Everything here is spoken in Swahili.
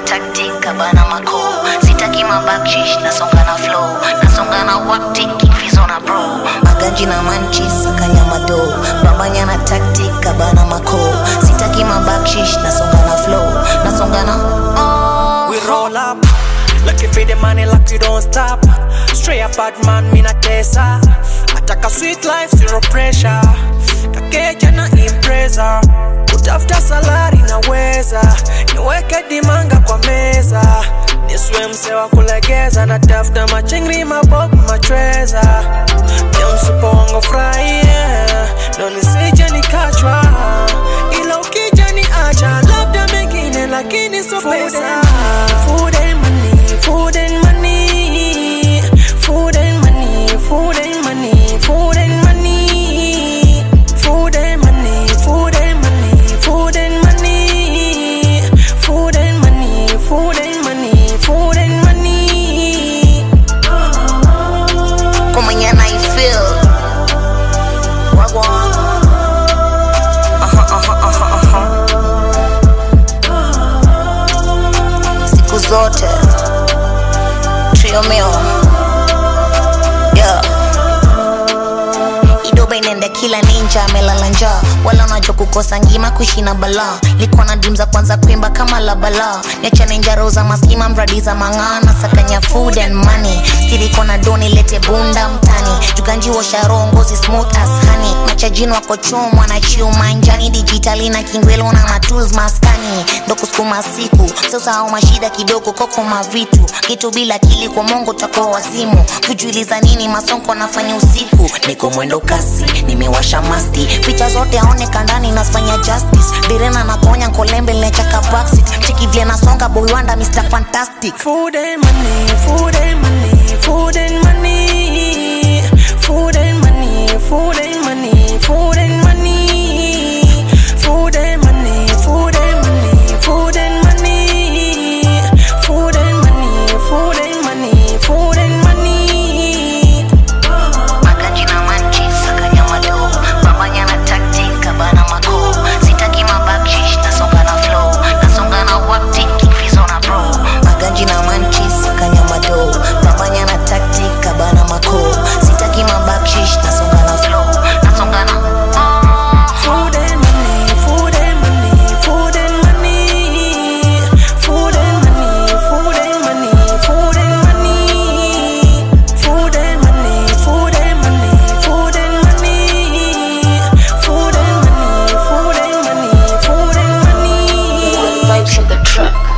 tactic kabana mako sitaki mabakshish nasonga na flow nasonga na waktik fizo na bro maganji na manchis akanyama do babanya na tactic kabana mako sitaki mabakshish nasonga na flow nasonga na oh. We roll up, looking for the money like we don't stop. Straight up bad man, me na tesa. Ataka sweet life, zero pressure. Kakeja na impreza. Kutafuta salari naweza, niweke dimanga kwa meza. Niswe mse wa kulegeza, natafuta machingri mabob machweza. Pia msupo wangu furahia, ndo nisije nikachwa. Ila ukija ni acha, labda mengine lakini so pesa. Food and money, food and money, food and money, food and money, food and money, food and money, food and money, food and money, food and money, food and money, food and money. kumenya na ifeel wagwan aha, aha, aha, aha. siku zote triomeo yeah. idoba inaenda kila ninja amelala njaa wala unajua kukosa ngima kushina balaa likuwa na dream za kwanza kuimba kama la balaa niachane njaro za maskima mradi za mang'ana sakanya food and money stiriko na doni lete bunda mtani juganji washaroho ngozi smooth as honey machajini wako chomwa na chiuma njani dijitali na kingwelo na matools maskani ndo kusukuma siku sasa au mashida kidogo koko mavitu kitu bila kili kwa mongo takuwa wazimu kujuliza nini masonko nafanya usiku niko mwendo kasi nimewasha masti picha zote aone kandani nasfanya justice direna nakonya kolembe linachaka backseat chikivile nasonga boy wanda mr fantastic Food and money, food and money, food and money, food and money, food and money, food and money, food and money, food and money, food and money, food and money, food and money, food and money. maganji na manchi sakanya mado babanya na tactic kabana mako sitaki mabakshish nasonga na flow nasonga na wakti kifizo na bro maganji na manchi sakanya mado babanya na tactic kabana mako sitaki mabakshish nasonga na flow nasonga na oh. Food and money, food and money, food and money, food and money, food and money, food and money, food and money, food and money, food and money, food and money, food and money, food and money. vibes in the truck